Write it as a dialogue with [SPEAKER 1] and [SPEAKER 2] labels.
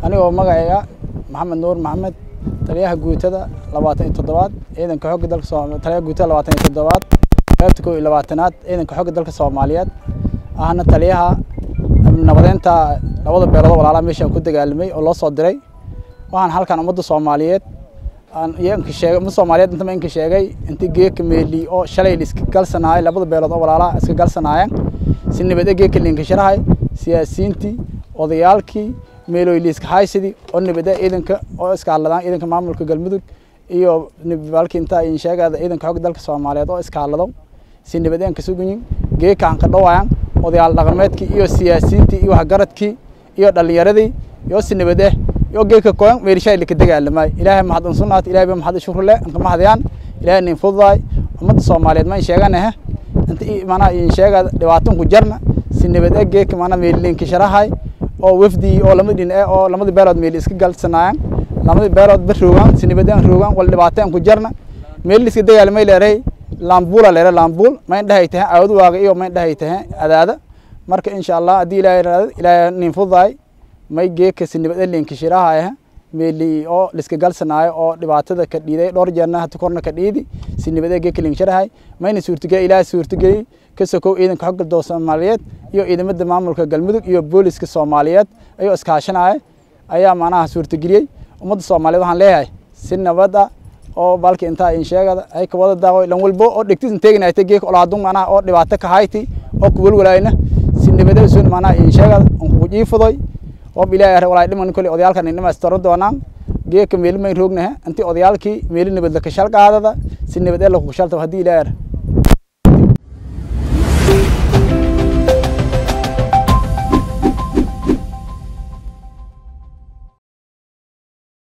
[SPEAKER 1] anigoo magacayga maxamed nuur maxamed taliyaha guutada labaatan iyo toddobaad ciidanka xogga dalka taliyaha guutada labaatan iyo toddobaad qaybta kow iyo labaatanaad ciidanka xogga dalka soomaaliyeed ahna taliyaha nabadeynta labada beelood walaalaha meeshaan ku dagaalamay oo loo soo diray waxaan halkan ummadda soomaaliyeed iyanka sheegay ummadda soomaaliyeed intama inka sheegay inta geeka meeli oo shalay iska galsanaayay labada beelood oo walaalaha iska galsanaayeen si nabad geeka liinka sharahay siyaasiyiintii odayaalkii meelooy liiska haysidii oo nabada ciidanka oo iska hadladaan ciidanka maamulka galmudug iyo balki inta in sheegada ciidanka xogga dalka soomaaliyeed oo iska hadlado si nabadeen ka suganyin geeka aan ka dhawayaan odayaal dhaqameedkii iyo siyaasiyiintii iyo waxgaradkii iyo dhalinyaradii iyo si nabadeh iyo geeka koyan meelishay lika dagaalamay ilaahay mahad unsunaat ilaahay ba mahad shukr leh anka mahadiyaan ilaahay nin fududaay ummadda soomaaliyeed ma in sheeganahe inta mana in sheegada dhibaatan ku jarna si nabadeh geeka mana meelilinka sharahay oo wafdi oo lama dhin eh oo lamada beelood meel iska galsanayaan lamada beelood ba roogaan si nabadeen roogaan wal dhibaateen ku jarna meel iska dagaalamay leeray laambula leeray laambul ma in dhahay tahay aawad waaga iyo ma in dhahay tahay adaada marka insha allah haddii ilaahay raado ilaahay nin fududaay may geeka si nabadeen linka shirahay meeli oo liska galsanaayo oo dhibaatada ka dhiiday dhowr jeerna hata korna ka dhiidi si nabadee geeka linka shirahay mayna suurtageli ilaahay suurtageli ka sokow ciidanka xogga dalka soomaaliyeed iyo ciidamada maamulka galmudug iyo booliska soomaaliyeed ayuu iskaashanaya ayaa macnaha suurtageliyey ummadda soomaaliyeed waxaan leeyahay si nabada oo balki intaa in sheegada ay ka wada daaqo lan walbo oo dhigtis inteeginayta geeka olaadun macnaha oo dhibaato ka hayti oo ku welwalayna si nabada usun macnaha in sheegada on kugu jiifadoy oo ilaahay walaay dhiman kale odayaalkan inama istaro doonaan geeka meeli may roognaha intii odayaalkii meeli nabad la kashal qaadada si nabad ee la ku shalta haddii ilaahay